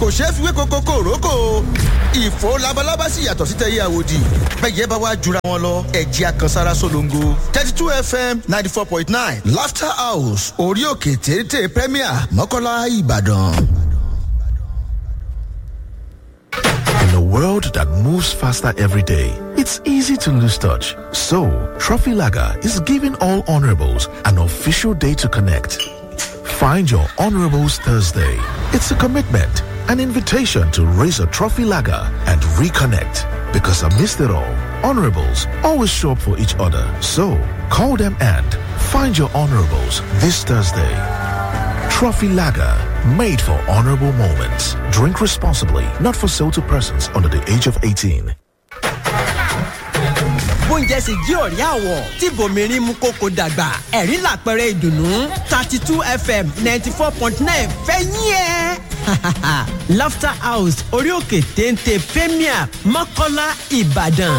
kò ṣeé fi wé koko kòrókò ìfò labalábá sì yàtọ̀ sí tẹ̀yẹ àwòdì bẹ́ẹ̀ bá wá jura wọn lọ ẹ̀jẹ̀ àkànsára solongo thirty two fm ninety four point nine laughter house orí òkè téńté premier mọ́kànlá ìbàdàn. In a world that moves faster every day, it's easy to lose touch. So, Trophy Lager is giving all honorables an official day to connect. Find your honorables Thursday. It's a commitment, an invitation to raise a trophy lager and reconnect. Because amidst it all, honorables always show up for each other. So, call them and find your honorables this Thursday. Trophy Lager, made for honorable moments. Drink responsibly, not for sale to persons under the age of 18. bóúnjẹ sì jí òrí àwọ̀ tí bòmírín mú kókó dàgbà ẹ̀rí làpẹrẹ ìdùnnú thirty two fm ninety four point nine fẹ́yìn ẹ̀. laughter house orí òkè téńté premier mọ́kọ́lá ìbàdàn.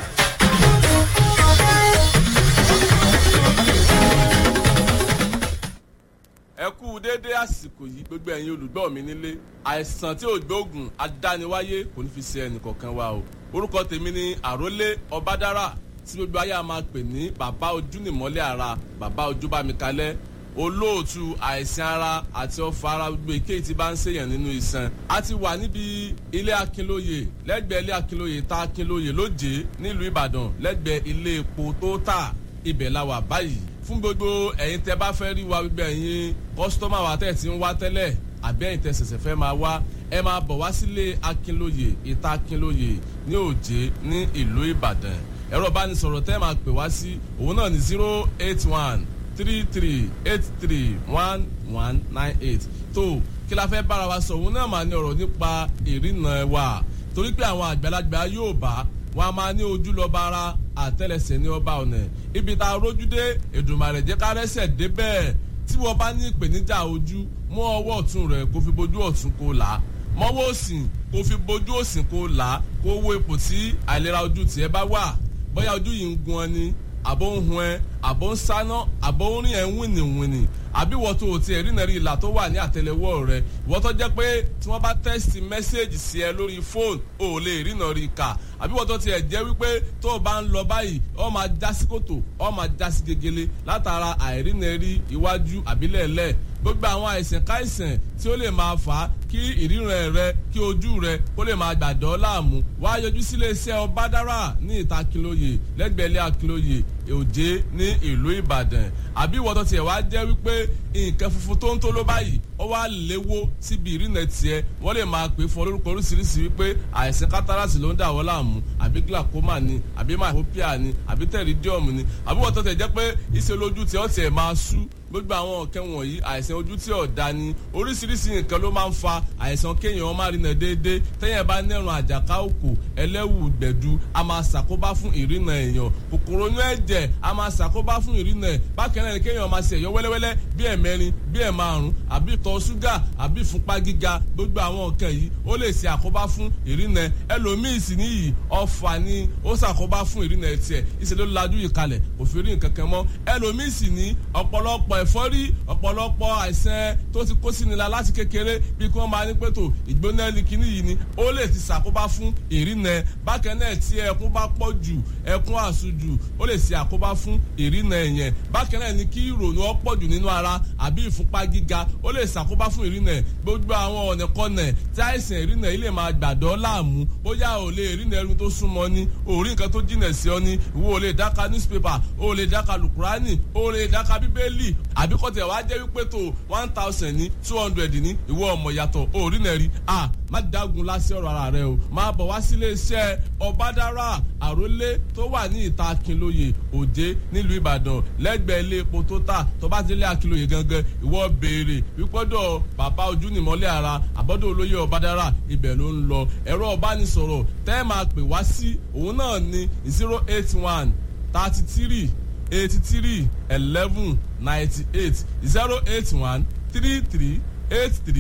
ẹ kú déédéé àsìkò yìí gbogbo ẹ̀yin olùgbọ́ mi nílé àìsàn tí ò gbóògùn adániwáyé kò ní fi ṣe ẹnìkọ̀ọ̀kan wa o orúkọ tèmi ni àrólé ọbádára tí gbogbo ayé a máa pè ní bàbá ojú nìmọ́lẹ̀ ara bàbá ojú bá mi kalẹ̀ olóòtú àìsàn ara àti ọ̀fọ̀ ara gbogbo èkéyìí tí bá ń ṣèyàn nínú iṣan a ti wà níbi ilé akínlóye lẹ́gbẹ̀ẹ́ ilé akínlóye tá akínlóye lóje nílùú ìbàdàn lẹ́gbẹ̀ẹ́ ilé epo tó tà ibẹ̀ la wà báyìí fún gbogbo ẹ̀yin tẹ́ bá fẹ́ rí wa gbogbo ẹ̀yin kọ́sítọ́mà wa tẹ̀ tí ń wá tẹ́lẹ̀ àbí ẹ̀yin tẹ́ ṣẹ̀ṣẹ̀ fẹ́ máa wá ẹ máa bọ̀ wá sílé akínlóye ìta akínlóye ní òjé ní ìlú ìbàdàn ẹ̀rọ ìbánisọ̀rọ̀ tẹ́ máa pè wá sí òun náà ní zero eight one three three eight three one one nine eight tó kí la fẹ́ bára wa sọ òun náà máa ní ọ̀rọ̀ nípa ìrìnà wa torí pé àwọn àgbàlagbà yóò bá wọn a máa ní ojú lọ bára àtẹlẹsẹ ní ọba ọ̀nà ibi tá a rójú dé èdùmàrè jẹ́ ká rẹ́sẹ̀ débẹ̀ tí wọ́n bá ní ìpèníjà ojú mú ọwọ́ ọ̀tún rẹ̀ kó fi bojú ọ̀tún kó là á mọ́wọ́ òsì kó fi bojú òsì kó là á kó wo ipò tí àìlera ojú tiẹ̀ bá wà bóyá ojú yìí ń gun ọ ni àbó ń hun ẹ àbó ń sáná àbó ń rìn ẹ ń wìnìwìnì àbí wọ́n tó o tiẹ̀ rí nàrí ìlà tó wà ní àtẹlẹwọ́ rẹ wọ́n tó jẹ́ pé tí wọ́n bá tẹ́sítì mẹ́sẹ́ẹ̀jì sí ẹ lórí fóònù o ò lè rí nàrí kà àbí wọ́n tó tiẹ̀ jẹ́ wípé tó o bá ń lọ báyìí ọ máa já sí kòtò ọ máa já sí gegele látara àìrínàrí iwájú àbílẹ̀lẹ̀ gbogbo àwọn àìsàn káìsàn tí ó lè máa fà á kí ìríran rẹ kí ojú rẹ kó lè máa gbàdọ́ láàmú wá yọjú sílé iṣẹ́ ọbádára ní ìta akínlóye lẹ́gbẹ̀ẹ́lẹ́ akínlóye òjé ní ìlú ìbàdàn àbí ìwọ́n tó tiẹ̀ wá jẹ́ wípé nǹkan funfun tó ń tó ló báyìí ó wá léwó síbi ìrìnà tiẹ̀ wọ́n lè máa pè fún olórúkọ oríṣiríṣi wípé àìsàn kátàràsì ló ń dà wọ́n láàmú àbí glaucoma ni àbí myopia ni àbí pterygium ni àbí ìwọ́n tó tiẹ̀ jẹ́ pé ìṣe lójú tiẹ̀ ó tiẹ̀ máa sú gbogbo àwọn nǹkan wọ̀nyí àìsàn ojú tí ọ̀dà ni oríṣiríṣi nǹkan ló máa ń fa àìsàn kéèyàn má rìnà déédéé téèyàn bá nẹ̀rùn àjàká òkò ẹlẹ́wù gbẹ̀du a máa ṣàkóbá fún ìrìnà èèyàn kòkòrò inú ẹ̀jẹ̀ a máa ṣàkóbá fún ìrìnà ẹ̀ bákan náà kéèyàn máa ṣe ẹ̀yọ́ wẹ́lẹ́wẹ́lẹ́ bí ẹ̀mẹrin bí ẹ̀ márùn àbí ìtọ̀ ṣúgà àbí ìfúnpá gíga gbogbo àwọn nǹkan yìí ó lè ṣe àkóbá fún ìrìnà ẹlòmíì sì níyì ọ̀fà ni ó ṣàkóbá fún ìrìnà tiẹ̀ ìṣèlú lajú yìí kalẹ̀ kò fi rí nǹkan kan mọ́ ẹlòmíì sì ní ọ̀pọ̀lọpọ̀ ẹ̀fọ́rí ọ̀pọ̀lọpọ̀ àìsàn tó ti kó sí ni la láti kékeré bí kí wọ́n máa ní pẹ̀tò ìgbóná likini yìí ni ó lè ti ṣàkóbá fún ìrìnà bákan náà tí ẹkún bá pọ̀ jù ẹkún àsùjù ó lè ṣe àkóbá fún ìrìnà ẹ̀yẹn bákan náà ni kí ìrònú ọ̀pọ̀ jù nínú ara àbí ìfúnpá gíga ó lè ṣàkóbá fún ìrìnà gbogbo àwọn ọ̀nà kọ́nà tí àìsàn ìrìnà yìí lè máa gbàdọ́ láàmú bóyá ò lè ìrìnà ẹrú tó súnmọ́ ni òrí nǹkan tó jìnà sí ọ ni ìwọ ò lè dáka newspaper ò lè dáka lukurani ò lè dáka bíbélì àbí kọ́ tẹ̀ wá jẹ́ wípé tó one thousand ní two hundred ní ìwọ ọmọ yàtọ̀ òrí náà rí a má dágun lásì ọ̀rọ̀ ara rẹ o máa bọ̀ wá sílé iṣẹ́ ọ̀bádára àrólé tó wà ní ìta akínlóye òde nílùú ìbàdàn lẹ́gbẹ̀ẹ́ ilé epo tó tà tó bá ti lé akínlóye gangan ìwọ béèrè wípọ́dọ̀ bàbá ojú nìmọ́lẹ̀ ara àbọ́dọ̀ olóyè ọ̀bádára ibẹ̀ ló ń lọ ẹ̀rọ ọ̀bánisọ̀rọ̀ tẹ́ máa pè wá sí òun náà ní zero eight one thirty three eighty three eleven ninety eight zero eight one three three eight three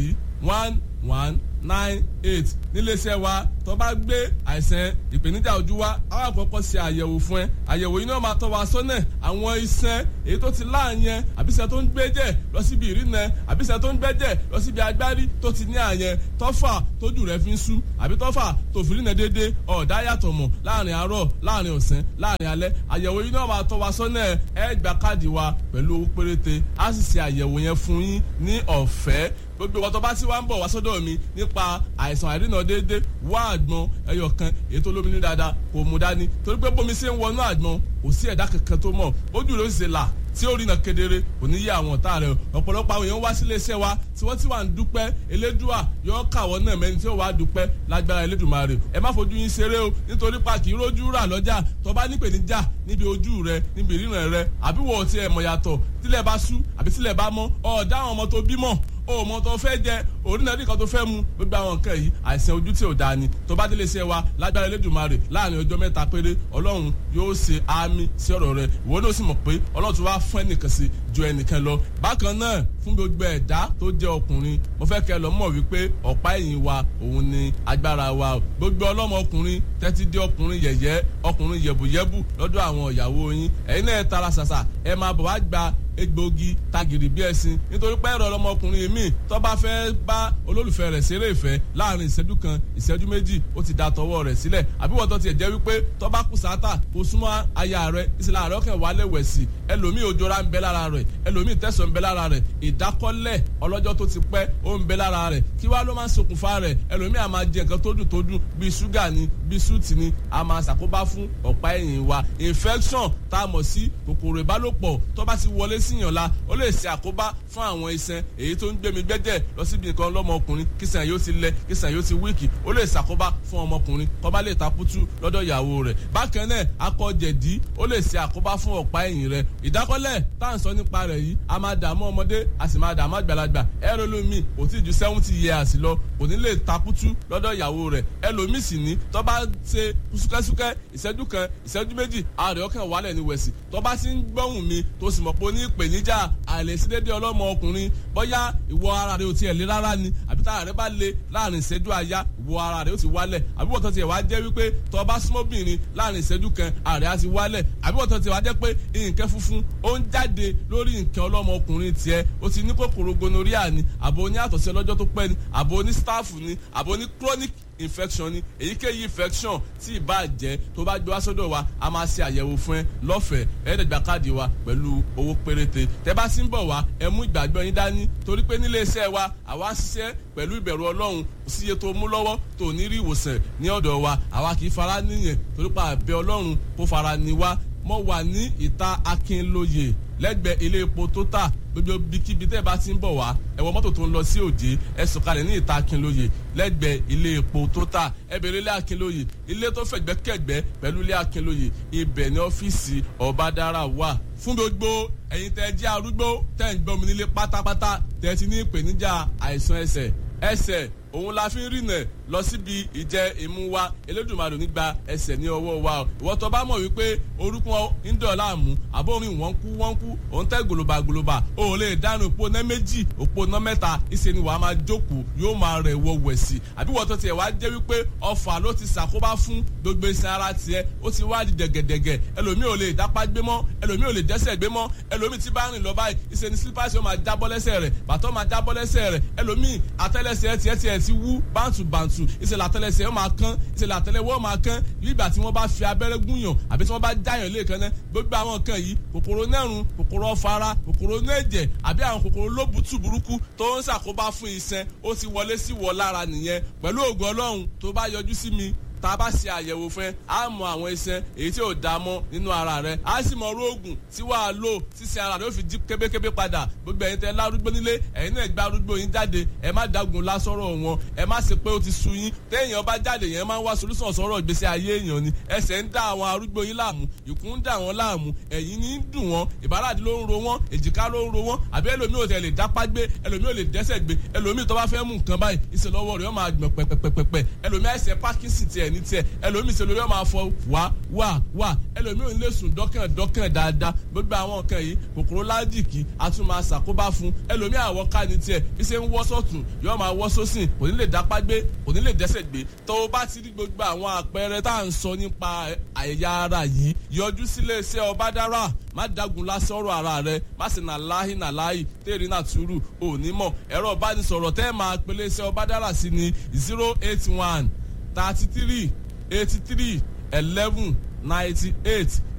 one one nine eight níléeṣẹ́ wa tó bá gbé àìsàn ìpèníjà ojú wa àwọn àkọ́kọ́ ṣe àyẹ̀wò fún ẹ àyẹ̀wò yìí náà máa tọ́ wa sọ́nà àwọn iṣan èyí tó ti láàyẹn àbíṣe tó ń gbẹ́jẹ̀ lọ síbi ìrìnà àbíṣe tó ń gbẹ́jẹ̀ lọ síbi agbárí tó ti ní àyẹn tọ́fà tójú rẹ̀ fi ń sú àbí tọ́fà tó fi rìnà déédéé ọ̀dá yàtọ̀ mọ̀ láàrin àárọ̀ láàrin ọ̀sán láàrin alẹ́ àyẹ̀wò yìí náà máa tọ́ wa sọ́nà ẹ gba káàdì wa pẹ̀lú owó péréte á sì ṣe àyẹ̀wò yẹn fún yín ní ọ̀fẹ́ gbogbo ọ̀tọ̀ bá tí wá ń bọ̀ wá sọ́dọ̀ mi nípa àìsàn àìrìnà déédéé wá àgbọn ẹyọ kan èyí tó lómi ní dáadáa kò mú dání torí pé bómi ṣe ń wọnú àgbọn kò sí ẹ̀dá kankan tó mọ̀ ojú ló ń ṣe là tí ó rìnà kedere kò ní yé àwọn ọ̀tá rẹ̀ ọ̀pọ̀lọpọ̀ àwọn èèyàn wá sílé iṣẹ́ wa tí wọ́n ti wà ń dúpẹ́ elédùà yóò kàwọ́ náà mẹ́ni tí ó wà á dúpẹ́ lágbára elédùmarè ẹ má fojú yín ṣeré o nítorí pa kì í rójú rà lọ́jà tó bá nípèníjà níbi ojú rẹ níbi ìríran rẹ àbí wọ́n ti ẹ̀ mọ̀ yàtọ̀ tílẹ̀ bá sú àbí tílẹ̀ bá mọ́ ọ̀ọ́dá àwọn ọmọ tó bímọ o mọ tó fẹ́ jẹ orílẹ̀-èdè kan tó fẹ́ mu gbogbo àwọn nǹkan yìí àìsàn ojú tí ò dáa ni tó bá délé iṣẹ́ wa lágbára Elédùmarè láàrin ọjọ́ mẹ́ta péré ọlọ́run yóò ṣe àmì sí ọ̀rọ̀ rẹ ìwọ náà sì mọ̀ pé ọlọ́run ti wá fún ẹnìkan sí ju ẹnìkan lọ bákan náà fún gbogbo ẹ̀dá tó jẹ́ ọkùnrin mo fẹ́ kẹ́ lọ mọ̀ wípé ọ̀pá ẹ̀yìn wa òun ni agbára wa gbogbo ọlọ́mọ ọkùnrin tẹ́tí dé ọkùnrin yẹ̀yẹ́ ọkùnrin yẹ̀bùyẹ̀bù lọ́dọ̀ àwọn ìyàwó yín ẹ̀yin náà tara ṣàṣà ẹ máa bọ̀ wá gba egbògi tagìrì bí ẹṣin nítorí pé ẹ̀rọ ọlọmọkùnrin mi tó bá fẹ́ bá olólùfẹ́ rẹ̀ ṣeré ìfẹ́ láàrin ìṣẹ́jú kan ìṣẹ́jú méjì ó ti da tọwọ́ rẹ̀ sílẹ̀ àbí wọ́n tó tiẹ̀ jẹ́ wípé tó bá kù sáátà kó súnmọ́ aya rẹ̀ ìṣẹ̀lẹ̀ àárọ̀ kẹ̀ wálé wẹ̀ sí ẹlòmíì òjòra ń bẹ lára rẹ̀ ẹlòmíì tẹ̀sán ń bẹ lára rẹ̀ ìdákọ́lẹ̀ ọlọ́jọ́ tó ti pẹ́ ó ń bẹ lára rẹ̀ kí wá ló máa ń ṣokùnfà rẹ̀ ẹlòmíì a máa jẹ nǹkan tó dùn tó dùn bíi ṣúgà ni bíi súùtì ni a máa ṣàkóbá fún ọ̀pá ẹ̀yìn wa infection tá a mọ̀ sí kòkòrò ìbálòpọ̀ tó bá ti wọlé síyàn la ó lè ṣe àkóbá fún àwọn iṣan èyí tó ń gbẹmí gbẹ́jẹ̀ lọ síbi nǹkan lọ́mọkùnrin kíṣàn yóò ti lẹ kíṣàn yóò ti wíìkì ó lè ṣàkóbá fún ọmọkùnrin kó bá lè taputu lọ́dọ̀ ìyàwó rẹ̀ bákan náà akọ jẹ̀dí ó lè ṣe àkóbá fún ọ̀pá ẹ̀yìn rẹ̀ ìdákọ́lẹ̀ tá à ń sọ nípa rẹ̀ yìí a máa dààmú ọmọdé a sì máa dààmú àgbàlagbà ẹlòmíì kò tí ju seventy years lọ kò ní lè taputu lọ́dọ̀ ìyàwó rẹ̀ ẹlòmíì sì ní tó bá ṣe súkẹ́súkẹ́ ìṣẹ́jú kan ìṣẹ́jú méjì ààrẹ ọkàn wálẹ̀ ní wẹ̀sì tó bá ti ń gbọ́hùn mi tó sì mọ̀ pé ó ní ìpèníjà àìlèsídédé ọlọ́mọ ọkùnrin bóyá ìwọ ara rẹ ò tiẹ̀ lé rárá ni àbí tára rẹ bá le láàrin ìṣẹ́jú àyá ìwọ ara rẹ ó ti wálẹ̀ àbí wọ́n tó tiẹ̀ wá jẹ́ wípé tó bá súnmọ́bìnrin láàrin ìṣẹ́jú kan ààrẹ á ti wálẹ̀ àbí wọ́n tó tiẹ̀ wá jẹ́ pé nǹkan funfun ó ń jáde lórí nǹkan ọlọ́mọ ọkùnrin tiẹ̀ ó ti ní kòkòrò gonorrhea ni àbò ní àtọ̀sí ọlọ́jọ́ tó pẹ́ ni àbò ní stáàfù ni àbò ní chronic infection ni èyíkéyìí infection tí ìbá jẹ́ tó bá gbé wá sọ́dọ̀ wa a máa ṣe àyẹ̀wò fún ẹ lọ́fẹ̀ẹ́ ẹ̀ẹ́dẹ̀gbà káàdì wa pẹ̀lú owó péréte tẹ́ bá sì ń bọ̀ wá ẹ mú ìgbàgbọ́ yín dání torí pé nílé iṣẹ́ wa àwa ń ṣiṣẹ́ pẹ̀lú ìbẹ̀rù ọlọ́run síye tó mú lọ́wọ́ tó ní rí ìwòsàn ní ọ̀dọ̀ wa àwa kì í fara níyẹn torí pa àbẹ ọlọ́run kó fara ní wa mo wà ní ìta akínlóye lẹ́gbẹ̀ẹ́ ilé epo tó tà gbogbo bíkíbi tẹ́ ẹ bá ti ń bọ̀ wá ẹ wọ mọ́tò tó ń lọ sí òjé ẹ sọ̀kalẹ̀ ní ìta akínlóye lẹ́gbẹ̀ẹ́ ilé epo tó tà ẹ bèrè ilé akínlóye ilé tó fẹ̀gbẹ́kẹ̀gbẹ́ pẹ̀lú ilé akínlóye ibẹ̀ ní ọ́fíìsì ọ̀bádára wà fún gbogbo ẹ̀yin tẹ́ jẹ́ arúgbó tẹ́ ń gbọ́ mi nílé pátápátá tẹ́ ti ní ìpèníjà àìsàn ẹsẹ̀ ẹsẹ̀ òun la fi ń rìnà lọ síbi ìjẹ ìmú wa elédùnmarè nígbà ẹsẹ̀ ní ọwọ́ wa o ìwọ tó bá mọ̀ wípé orúkún ń dọ̀ láàmú àbórin wọ́n kú wọ́n kú òun tẹ́ gòlòbà gòlòbà o ò lè dánú òpó ná méjì òpó ná mẹ́ta ìṣe ni wàá máa jókòó yóò máa rẹ̀ wọ wẹ̀sì àbí wọ́n tó tiẹ̀ wá jẹ́ wípé ọfà ló ti ṣàkóbá fún gbogbo iṣan ara tiẹ̀ ó ti wá di dẹ̀gẹ̀dẹ̀gẹ̀ ẹlòmíì ò lè dápá gbé mọ́ ẹlòmíì ò lè dẹ́sẹ̀ gbé mọ́ ẹlòmíì tí bá rìn lọ báyìí ìṣe ni sílípàṣẹ ó máa jábọ́ lẹ́sẹ̀ rẹ̀ bàtọ́ máa jábọ́ lẹ́sẹ̀ rẹ̀ ẹlòmíì àtẹ́lẹsẹ̀ tiẹ̀ tiẹ̀ ti wú bántùbàntù ìṣẹ̀lẹ̀ àtẹ́lẹsẹ̀ ó máa kán ìṣẹ̀lẹ̀ àtẹ́lẹwọ́ máa kán nígbà tí wọ́n bá fi abẹ́rẹ́ gúnyàn àbí tí wọ́n bá jáyàn lẹ́ẹ̀kan náà gbogbo àwọn nǹkan yìí kòkòrò nẹ́rùn kòkòrò ọ̀fara kòkòrò nẹ́ẹ̀jẹ̀ àbí àwọn kòkòrò lóbùtù burúkú tó ń ṣàkóbá fún iṣan ó ti wọlé sí wọ lára nìyẹn pẹ̀lú ògùn ọlọ́run tó bá yọjú sí mi tá a bá ṣe àyẹ̀wò fún ẹ á mọ àwọn iṣan èyí tí ò dá mọ́ nínú ara rẹ á sì mọ orógùn tí wàá lò sísẹ ara rẹ ó fi jí kébékébé padà gbogbo ẹ̀yin tẹ lárúgbó nílé ẹ̀yin náà gba arúgbó yín jáde ẹ má dagun lásọ̀rọ̀ wọn ẹ má ṣe pé ó ti sú yín téèyàn bá jáde yẹn máa ń wá solúsàn sọ̀rọ̀ ìgbésí ayé èèyàn ni ẹsẹ̀ ń dá àwọn arúgbó yín láàmú ìkún ń dà wọ́n láàmú ẹ̀yìn ní ń dùn wọ́n ìbáradì ló ń ro wọ́n èjìká ló ń ro wọ́n àbí ẹlòmíì ò tẹ̀ lè dápá gbé ẹlòmíì ò lè dẹ́sẹ̀ gbé ẹlòmíì tó bá fẹ́ mú nǹkan báyìí ìṣèlọ́wọ́ rẹ̀ ó máa gbọ̀n pẹ̀pẹ̀pẹ̀pẹ̀ ẹlòmíì àìsàn Parkinson tiẹ̀ ní tiẹ̀ ẹlòmíì ṣe lórí ọmọ afọ wá wá wá ẹlòmíì ò ní lè sùn dọ́kàn dọ́kàn dáadáa gbogbo àwọn nǹkan yìí kòkòrò ládìkì a tún máa ṣàkóbá fún ẹlòmíì àwọ̀ ká ní tiẹ̀ bí ṣe ń wọ́ sọ̀tún yóò máa wọ́ sósìn kò ní lè dápá gbé kò ní lè dẹ́sẹ̀ gbé tó o bá ti rí gbogbo àwọn àpẹẹrẹ tá à ń sọ nípa àyà ara yìí yọjú sílé iṣẹ́ ọbádára má dagun lásán ọ̀rọ̀ ara rẹ má sì nà láhì nà láhì tèrè náà túrú òní mọ̀ ẹ̀rọ ìbánisọ̀rọ̀ tẹ́ máa pèlè iṣẹ́ ọbádára sí ni zero eight one thirty three eighty three eleven ninety eight